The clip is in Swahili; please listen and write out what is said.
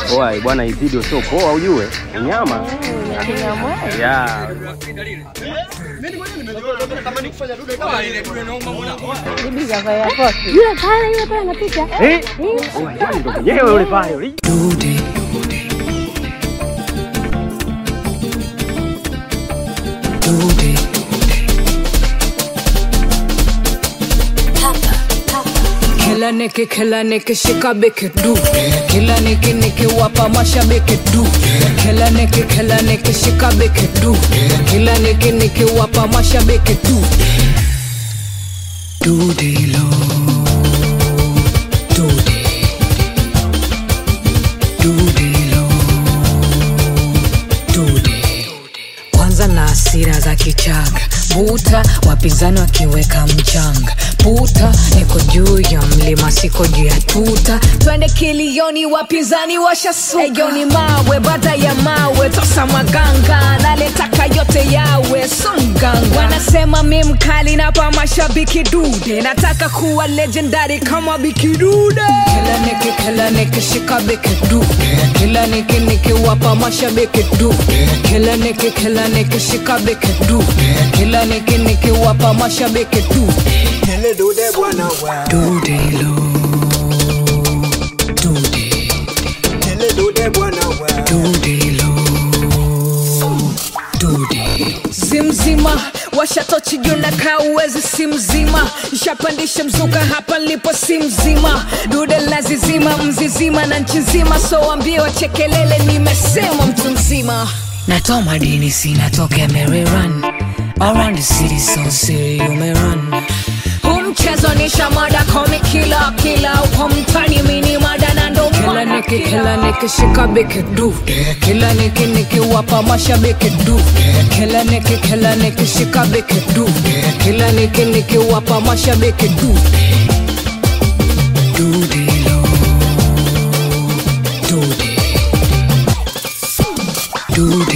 Oa bwana, hii video sio poa, ujue unyama ya Yule pale yule pale anapita. eh, oa yani ndo mwenyewe yule pale yule. Kila niki kila niki shika biki du Kila niki niki wapa mashabiki du Kila niki kila niki shika biki du Kila niki niki wapa mashabiki du Dudilo Dudi Dudilo Dudi kwanza na hasira za kichaga buta wapinzani wakiweka mchanga puta niko juu ya mlima siko juu ya tuta twende kilioni wapinzani washasugayoni mawe baada ya mawe tosa maganga naletaka yote yawe songanga wanasema mi mkali napa mashabiki dude nataka kuwa legendary kama bikidude kila niki kila niki shika biki dude kila niki niki wapa mashabiki dude kila niki kila niki shika biki dude kila niki niki wapa mashabiki dude Nile dude bwana wa dudelo dude Nile dude bwana wa dudelo dude zimzima washatochi juu na kaa uwezi si mzima ishapandisha mzuka hapa nilipo si mzima dude lazizima mzizima na nchi nzima so wambie wachekelele nimesema mtu mzima natoa madini sinatokea mereran around the city so siri umerun huu mchezo ni shamada komi kila kila uko mtani mini mada na ndo kila niki kila niki shika biki du kila niki niki wapa mashabiki du kila niki kila niki shika biki du kila niki niki wapa mashabiki du Dudilo Dude Dude